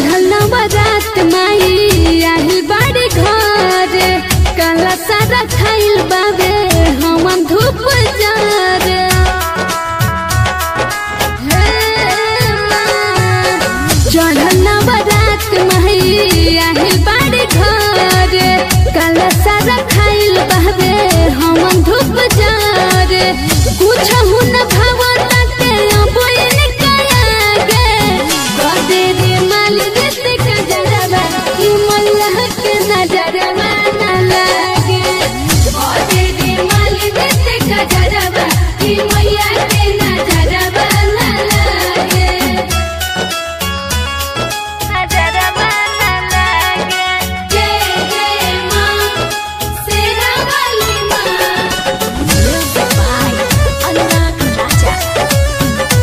चढ़ल नवरात माई आही बाड़ी घर काला सारा खाइल बाबे हम धूप जार चढ़ल नवरात माई आही बाड़ी घर काला सारा खाइल बाबे हम धूप जार कुछ हुन भावता के अबोइन कयागे कदे रे माल देते का जरबा ई मल्लाह के नजरबा ना लागे कदे रे माल देते का जरबा ई मैया के नजरबा ना लागे नजरबा ना लागे जय जय मां सेरा वाली मां Music by Anak Raja.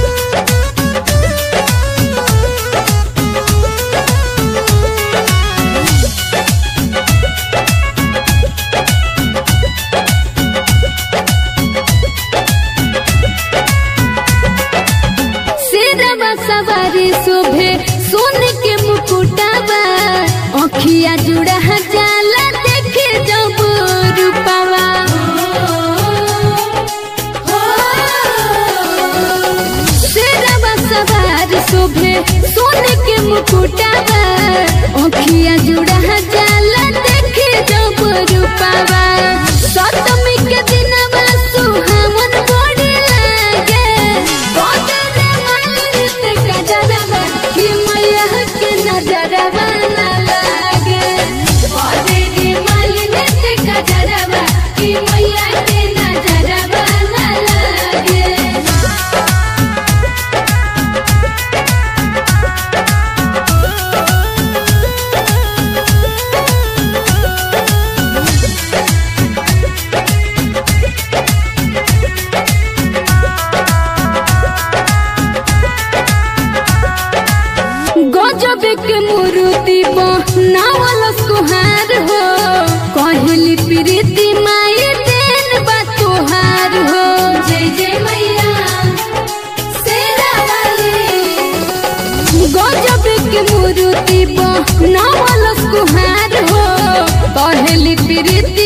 शेरवा सवारी शोभे सोन के मुकुटावा अखिया जुड़ा जाला देखे जब रूपावा शेरवा सवार शोभे सोन के मुकुटावा अखिया जुड़ा जाला देखे जब रूपावा सप्तमी के दिनवा सुहावन बड़ी लागे बदरे मालित का जरबा कि मैया के नजरबा ना लागे बदरे मालित का जरबा कि मैया के नजरबा ना लागे गजब के मूर्ति बनावल सुहार हो कहली प्रीति माई देन बा तुहार हो जय जय मैया शेरा वाली गजब के मूर्ति बनावल सुहार हो कहली प्रीति